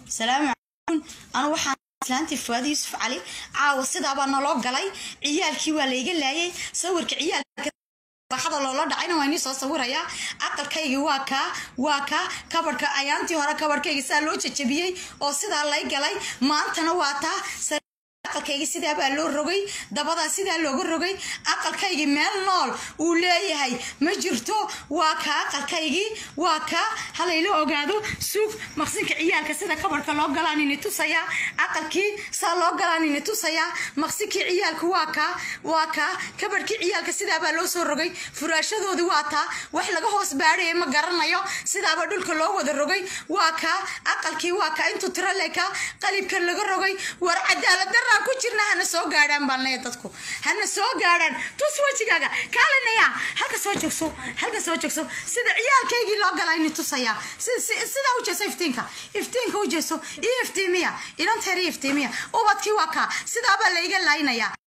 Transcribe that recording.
salaamu calaykum anu waxaan islaantii fuwaad yuusuf cali caawa sidaabaa naloo galay ciyaalkii waa layga laayay sawirka ciyaalka raaxada loola dhacayna waa inii soo sawirayaa aqalkaygii waa kaa waa kaa kabarhka ayaantii hore kabarhkayga saa loo jajabiyey oo sidaa lay galay maantana waa taa aqalkaygii sidaabaa loo rogay dabadaa sidaa looga rogay aqalkaygii meel nool uu leeyahay ma jirto waa kaa aqalkaygii waa kaa halayla ogaado suug maqsinka ciyaalka sida kabarhka loo galaanini tusayaa aqalkii saa loo galaanini tusayaa maqsinkii ciyaalka waa kaa waa kaa kabarhkii ciyaalka sidaabaa loo soo rogay furaashadoodii waa taa wax laga hoos baadhaya ma garanayo sidaaba dhulka loo wada rogay waa kaa aqalkii waa kaa intuu tiro lekaa qalibka laga rogay war cadaalad daraa ku jirna hana soo gaadhaan baan leeya dadku hana soo gaadhaan tus wejigaaga kaalinaya halka soo joogso halka soo joogso sida ciyaalkaygii loo galaa ini tusayaa sidaa u jeeso iftiinka iftiinka u jeeso iyo iftiimiya ilanteer iyo iftiimiya ubadkii waa kaa sidaabaa layga laynaya